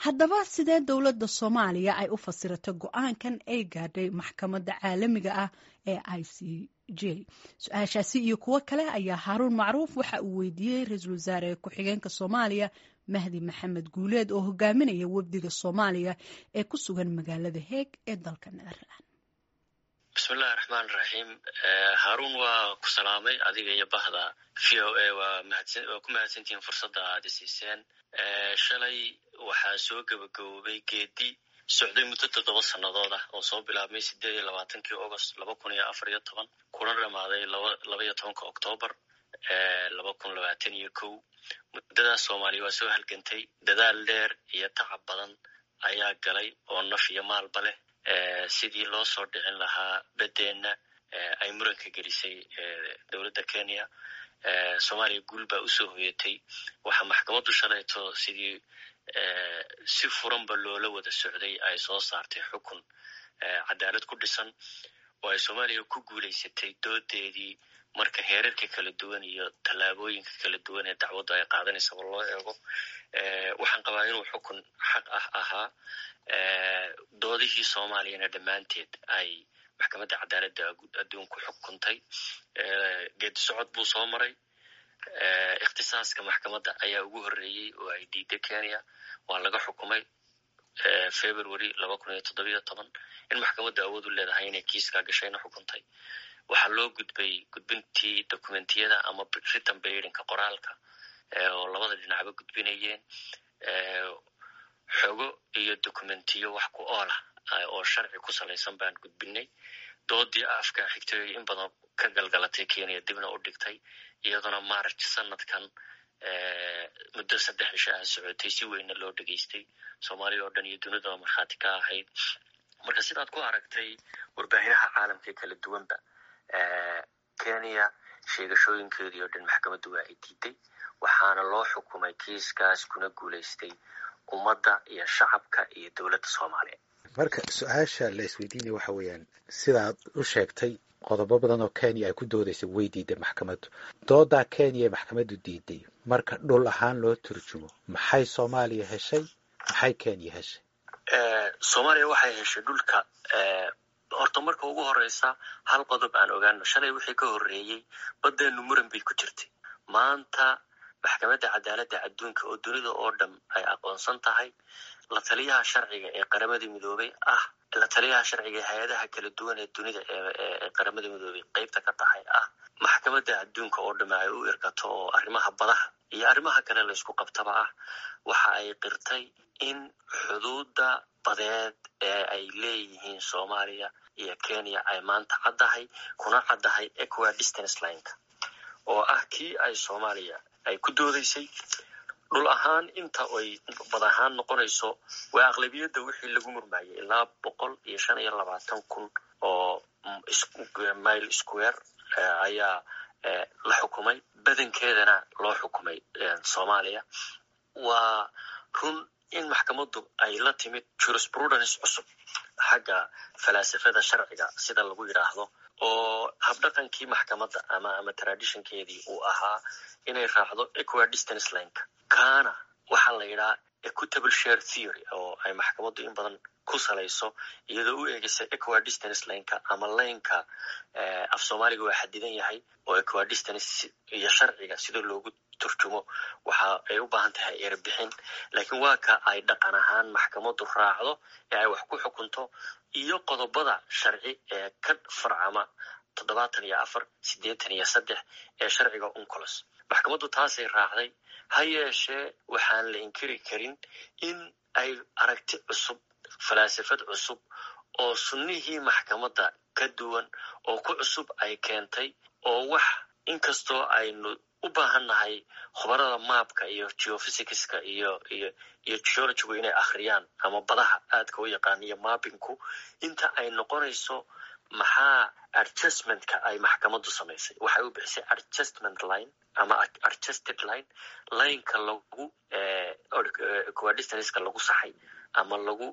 haddaba sidee dowladda soomaaliya ay u fasirato go-aankan ay gaadhay maxkamadda caalamiga ah ee i c j su-aashaasi iyo kuwo kale ayaa haaruun macruuf waxa uu weydiiyey ra-iisul wasaare ku-xigeenka soomaaliya mahdi maxamed guuleed oo hogaaminaya wafdiga soomaaliya ee ku sugan magaalada heeg ee dalka netherland bismillahi raxmaan raxiim haaruun waa ku salaamay adiga iyo bahda v o a waa ku mahadsantihiin fursadda aada siiseen shalay waxaa soo gebagaboobay geedi socday muddo toddoba sannadood ah oo soo bilaabmay sideed iyo labaatankii august laba kun iyo afar iyo toban kuna dhamaaday laba iyo tobanka octoobar laba kun labaatan iyo kow muddadaas soomaaliya waa soo halgantay dadaal dheer iyo tacab badan ayaa galay oo naf iyo maalba leh sidii loo soo dhicin lahaa beddeenna ay muranka gelisay dowladda kenya soomaaliya guul baa usoo hoyatay waxaa maxkamaddu shalayto sidii si furanba loola wada socday ay soo saartay xukun cadaalad ku dhisan oo ay soomaaliya ku guulaysatay doodeedii marka heerarka kala duwan iyo tallaabooyinka kala duwan ee dacwaddu ay qaadanaysaba loo eego waxaan qabaa inuu xukun xaq ah ahaa doodihii soomaaliyana dhammaanteed ay maxkamadda cadaaladda adduunku xukuntay geedi socod buu soo maray ikhtisaaska maxkamadda ayaa ugu horreeyey oo ay diiday kenya waa laga xukumay february laba kun iyo toddobiyo toban in maxkamadda awood u leedahay inay kiiskaa gashayna xukuntay waxaa loo gudbay gudbintii dokumentiyada ama written baidinka qoraalka oo labada dhinacba gudbinayeen xogo iyo dokumentiyo wax ku oolah oo sharci ku salaysan baan gudbinay doodii afka xigtay in badan ka galgalatay kenya dibna u dhigtay iyaduna march sanadkan muddo saddex cisho ah socotay si weynna loo dhegaystay soomaaliya oo dhan iyo dunidaba markhaati ka ahayd marka sidaad ku aragtay warbaahiyaha caalamka kala duwanba kenya sheegashooyinkeedii oo dhan maxkamaddu waa ay diiday waxaana loo xukumay kiiskaas kuna guulaystay ummadda iyo shacabka iyo dowladda soomaaliya marka su-aasha la isweydiinaya waxa weeyaan sidaad u sheegtay qodobo badan oo kenya ay ku doodaysay way diiday maxkamaddu doodaa kenya ee maxkamaddu diiday marka dhul ahaan loo turjumo maxay soomaaliya heshay maxay kenya heshay soomaaliya waxay heshay dhulka horta marka ugu horeysa hal qodob aan ogaano shalay wixii ka horreeyey baddeenu muran bay ku jirtay maanta maxkamadda cadaaladda adduunka oo dunida oo dhan ay aqoonsan tahay la taliyaha sharciga ee qaramada midoobay ah la taliyaha sharciga ee hay-adaha kala duwan ee dunida ee qaramada midoobay qeybta ka tahay ah maxkamadda adduunka oo dhamme ay u irkato oo arrimaha badaha iyo arrimaha kale laysku qabtaba ah waxa ay qirtay in xuduudda badeed ee ay leeyihiin soomaaliya iyo kenya ay maanta caddahay kuna caddahay equa distance lineka oo ah kii ay soomaaliya ay ku doodaysay dhul ahaan inta ay bad ahaan noqonayso waa aqlabiyadda wixii lagu murmayay ilaa boqol iyo shan iyo labaatan kun oo mile square ayaa la xukumay badankeedana loo xukumay soomaaliya waa run in maxkamaddu ay la timid jurisprudence cusub xagga falaasafada sharciga sida lagu yidhaahdo oo habdhaqankii maxkamadda ama ama traditionkeedii uu ahaa inay raacdo equa distance lineka kaana waxaa la yidhaha equitable share theory oo ay maxkamaddu in badan ku salayso iyadoo u eegaysa equa distance lineka ama laynka af soomaaliga waa xadidan yahay oo equa distance iyo sharciga sida loogu turjumo waxa ay u baahan tahay erebixin laakiin waa ka ay dhaqan ahaan maxkamaddu raacdo ee ay wax ku xukunto iyo qodobada sharci ee ka farcama toddobaatan iyo afar siddeetan iyo saddex ee sharciga uncolos maxkamaddu taasay raacday ha yeeshee waxaan la inkiri karin in ay aragti cusub falaasafad cusub oo sunnihii maxkamadda ka duwan oo ku cusub ay keentay oo wax inkastoo aynu u baahan nahay khubarada maabka iyo geophysicska iyo iyo iyo geologigu inay akhriyaan ama badaha aadka u yaqaan iyo mappingku inta ay noqonayso maxaa adjustmentka ay maxkamaddu samaysay waxay u bixisay adjustment line ama adjusted line lineka lagu equadistanska lagu saxay ama lagu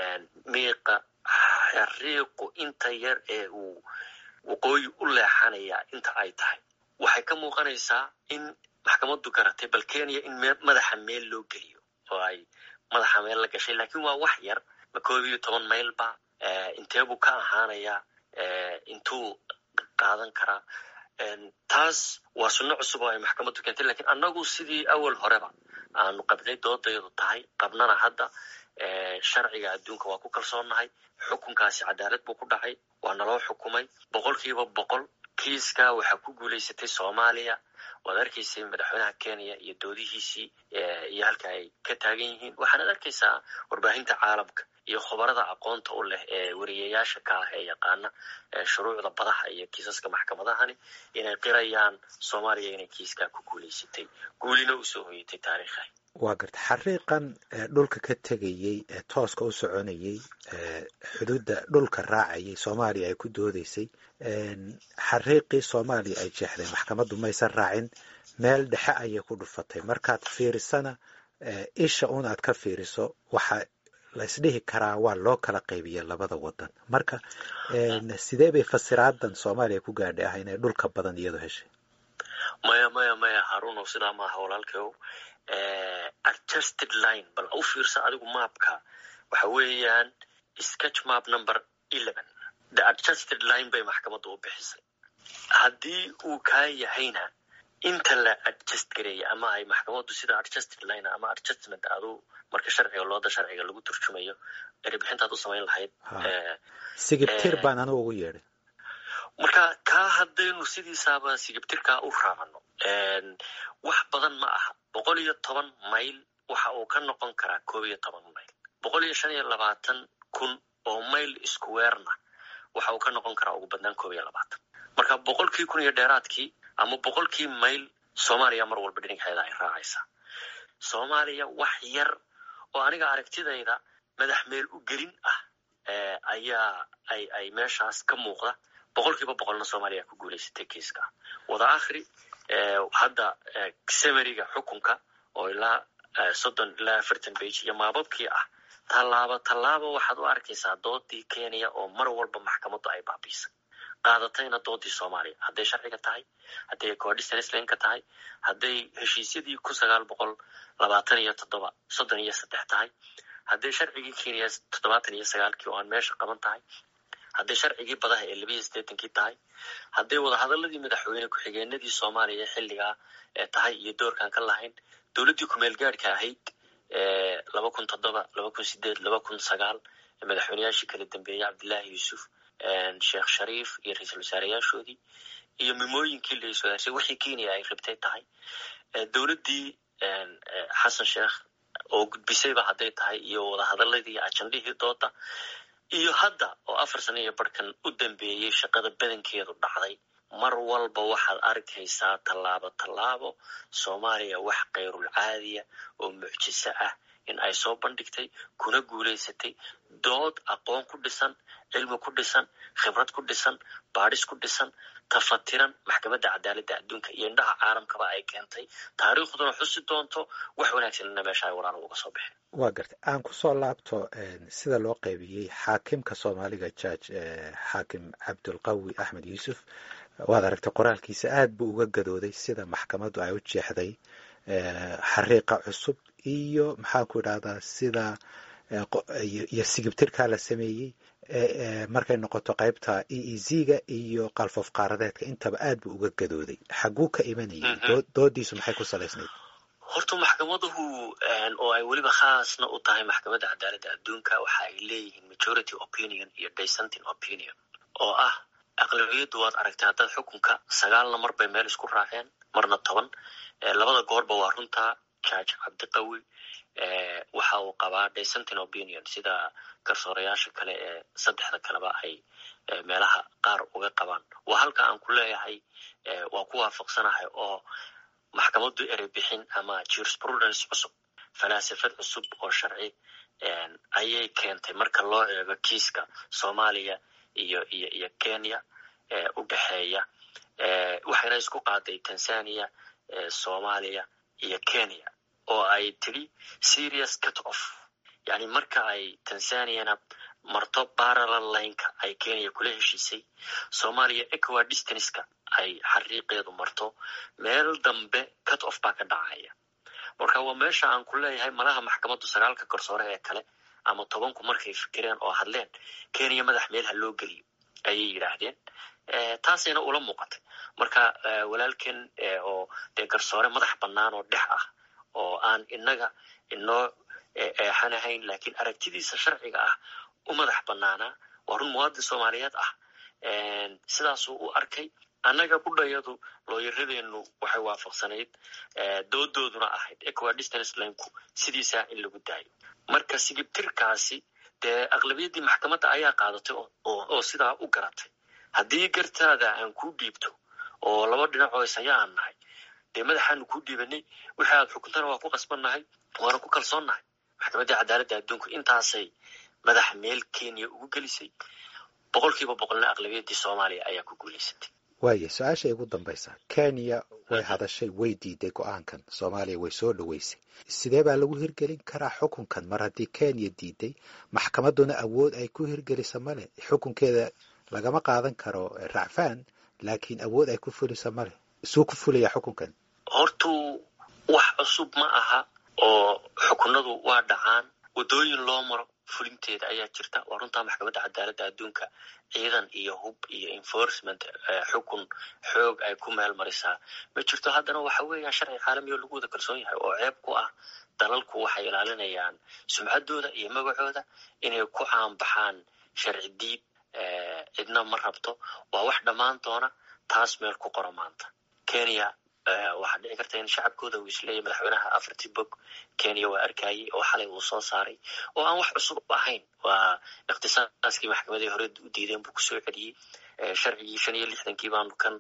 miiqa xariiqu inta yar ee uu waqooyi u leexanaya inta ay tahay waxay ka muuqanaysaa in maxkamaddu garatay bal kenya in madaxa meel loo geliyo oo ay madaxa meel la gashay lakin waa wax yar ma koob iyo toban mayl ba intee buu ka ahaanayaa intuu qaadan karaa taas waa sunno cusub oo ay maxkamaddu keentay lakin annagu sidii awal horeba aanu qabnay doodayadu tahay qabnana hadda sharciga adduunka waa ku kalsoonnahay xukunkaasi cadaalad buu ku dhacay waa naloo xukumay boqol kiiba boqol kiiska waxaa ku guulaysatay soomaaliya waad arkaysay madaxweynaha kenya iyo doodihiisii iyo halka ay ka taagan yihiin waxaanad arkaysaa warbaahinta caalamka iyo khubarada aqoonta u leh ee wariyayaasha ka ah ee yaqaana shuruucda badaha iyo kiisaska maxkamadahani inay qirayaan soomaaliya inay kiiskaa ku guulaysatay guulina usoo hoyatay taariikha waa garta xariiqan dhulka ka tegayey ee tooska u soconayey xuduudda dhulka raacayay soomaaliya ay ku doodeysay xariiqii soomaaliya ay jeexday maxkamaddu maysan raacin meel dhexe ayay ku dhufatay markaad fiirisana isha un aad ka fiiriso waxa la isdhihi karaa waa loo kala qaybiya labada wadan marka sidee bay fasiraadan soomaaliya ku gaadhay ah inay dhulka badan iyadu heshay maya maya maya haruunow sidaa maaha walaalkeow adjusted line bal u fiirsa adigu maapka waxa weeyaan sketch map number eleven the adjusted line bay maxkamaddu u bixisay haddii uu kaa yahayna inta la adjust gareeya ama ay maxkamaddu sida adjusted line ama adjustment adu marka sharciga looda sharciga lagu turjumayo erebixintaad u samayn lahayd sigibtir baan anigu ugu yeedhay marka kaa haddaynu sidiisaaba sigibtirkaa u raacno wax badan ma aha boqol iyo toban mayl waxa uu ka noqon karaa koob iyo toban mayl boqol iyo shan iyo labaatan kun oo mayl iskuweerna waxa uu ka noqon karaa ugu badnaan koob iyo labaatan marka boqolkii kun iyo dheeraadkii ama boqolkii mayl soomaaliya mar walba dhinigxeeda ay raacaysaa soomaaliya wax yar oo aniga aragtidayda madax meel u gelin ah ayaa ay ay meeshaas ka muuqda boqolkiiba boqolna soomaaliya ku guulaysatay kiiska wada akhri hadda samariga xukunka oo ilaa soddon ilaa afartan bage iyo maababkii ah tallaabo tallaabo waxaad u arkaysaa doodii kenya oo mar walba maxkamaddu ay baabiisay qaadatayna doodii soomaaliya hadday sharciga tahay hadday coordinanslanka tahay hadday heshiisyadii kun sagaal boqol labaatan iyo toddoba soddon iyo saddex tahay hadday sharcigii kenya toddobaatan iyo sagaalkii oo aan meesha qaban tahay hadday sharcigii badaha ee labiiyo siddeetankii tahay hadday wadahadaladii madaxweyne ku-xigeenadii soomaaliya xilligaa tahay iyo doorkaan ka lahayn dowladdii kumeel gaadhka ahayd laba kun toddoba laba kun sideed laba kun sagaal madaxweyneyaashii kala dambeeyey cabdillaahi yuusuf sheekh shariif iyo ra-iisul wasaareyaashoodii iyo mimooyinkii la iswadaashay wixii kenya ay rabtay tahay dowladdii xasan sheekh oo gudbisayba hadday tahay iyo wadahadaladii ajandihii dooda iyo hadda oo afar sano iyo barhkan u dambeeyey shaqada badankeedu dhacday mar walba waxaad arkaysaa tallaabo tallaabo soomaaliya wax kayrul caadiya oo mucjiso ah in ay soo bandhigtay kuna guulaysatay dood aqoon ku dhisan cilmi ku dhisan khibrad ku dhisan baadhis ku dhisan tafatiran maxkamadda cadaaladda adduunka iyo indhaha caalamkaba ay keentay taariikhduna xusi doonto wax wanaagsanina meesha ay walaalo uga soo baxeen waa garta aan kusoo laabto sida loo qaybiyey xaakimka soomaaliga judge xaakim cabdulqawi axmed yuusuf waad aragtay qoraalkiisa aad buu uga gadooday sida maxkamaddu ay u jeexday xariiqa cusub iyo maxaan ku idhahdaa sida iyo sigibtirkaa la sameeyey markay noqoto qaybta e e z-ga iyo qalfof qaaradeedka intaba aad buu uga gadooday xaguu ka imanayay doodiisu maxay ku salaysnayd horta maxkamaduhu oo ay weliba khaasna u tahay maxkamadda cadaaladda adduunka waxa ay leeyihiin majority opinion iyo dissenting opinion oo ah aqlabiyaddu waad aragtay haddaad xukunka sagaalna mar bay meel isku raaceen marna toban labada goorba waa runtaa judge cabdiqawi waxa uu qabaa dissenting opinion sida garsoorayaasha kale ee saddexda kaleba ay meelaha qaar uga qabaan waa halka aan ku leeyahay waa ku waafaqsanahay oo maxkamaddu erey bixin ama jurisprudence cusub falaasafad cusub oo sharci ayay keentay marka loo eego kiiska soomaaliya iyo iyo iyo kenya u dhexeeya waxayna isku qaaday tanzania soomaaliya iyo kenya oo ay tidhi serious cut off yani marka ay tanzaniana marto parallel lineka ay kenya kula heshiisay soomaaliya equa distanska ay xariiqeedu marto meel dambe cut off baa ka dhacaya marka waa meesha aan ku leeyahay malaha maxkamaddu sagaalka garsoore ee kale ama tobanku markay fikireen oo hadleen kenya madax meel ha loo geliyo ayay yidhaahdeen taasayna ula muuqatay marka walaalken oo dee garsoore madax bannaan oo dhex ah oo aan inaga inoo eexanahayn laakiin aragtidiisa sharciga ah u madax bannaanaa waa run muwaadin soomaaliyeed ah sidaasuu u arkay annaga budhayadu looyaradeenu waxay waafaqsanayd doodooduna ahayd equa distance linku sidiisaa in lagu daayo marka sigibtirkaasi dee aqlabiyaddii maxkamadda ayaa qaadatay oo sidaa u garatay haddii gartaada aan kuu dhiibto oo laba dhinacoo isaya aan nahay dee madaxaanu kuu dhiibanay wixii aad xukuntana waa ku qasbannahay waana ku kalsoonnahay maxkamaddii cadaaladda adduunku intaasay madax meel kenya ugu gelisay boqol kiiba boqolna aqlabiyaddii soomaaliya ayaa ku guulaysatay waaya su-aasha igu dambaysa kenya way hadashay way diiday go-aankan soomaaliya way soo dhoweysay sidee baa lagu hirgelin karaa xukunkan mar haddii kenya diiday maxkamadduna awood ay ku hirgelisa male xukunkeeda lagama qaadan karo racfaan laakiin awood ay ku fulisa male isuu ku fulaya xukunkan hortuu wax cusub ma aha oo xukunadu waa dhacaan waddooyin loo maro fulinteeda ayaa jirta waa runtaa maxkamadda cadaaladda adduunka ciidan iyo hub iyo enforcement xukun xoog ay ku meel marisaa ma jirto haddana waxa weeyaan sharci caalami oo lagu wada kalsoon yahay oo ceeb ku ah dalalku waxay ilaalinayaan sumcaddooda iyo magacooda inay ku caanbaxaan sharci diib cidna ma rabto waa wax dhammaan doona taas meel ku qoro maanta kenya waxaa dhici karta in shacabkooda uu isleeyahy madaxweynaha afartii bog kenya waa arkayey oo xalay uu soo saaray oo aan wax cusub ahayn waa ikhtisaaskii maxkamadii hore u diideen buu kusoo celiyey sharcigii shan iyo lixdankii baanu kan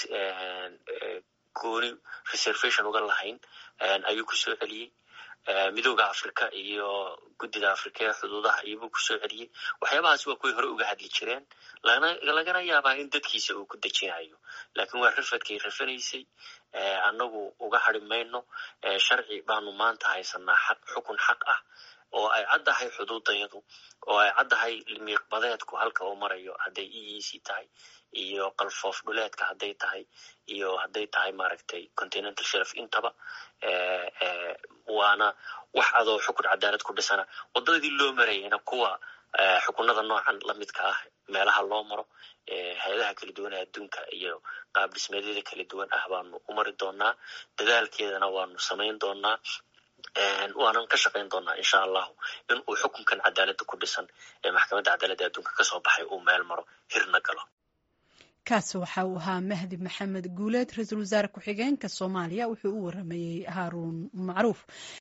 gooni reservation uga lahayn ayuu kusoo celiyey midooda africa iyo guddida africa ee xuduudaha iyobuu kusoo celiyey waxyaabahaas waa kuway hore uga hadli jireen lagana yaabaa in dadkiisa uu ku dejinayo laakiin waa rafadkay rafanaysay annagu uga hari mayno sharci baanu maanta haysanaa xaq xukun xaq ah oo ay caddahay xuduudayadu oo ay caddahay miiqbadeedku halka uu marayo hadday eec tahay iyo qalfoof dhuleedka hadday tahay iyo hadday tahay maaragtay continental shelf intaba waana wax adoo xukun cadaalad ku dhisana waddadii loo marayayna kuwa xukunada noocan lamidka ah meelaha loo maro hay-adaha kala duwan ee adduunka iyo qaab dhismeedyada kala duwan ah baanu u mari doonaa dadaalkeedana waanu samayn doonaa waanan ka shaqayn doonaa insha allahu in uu xukunkan cadaaladda ku dhisan ee maxkamadda cadaaladda adduunka kasoo baxay uu meel maro hirna galo kaasi waxa uu ahaa mahdi maxamed guuleed ra-iisul wasaare ku-xigeenka soomaaliya wuxuu u waramayey haaruun macruuf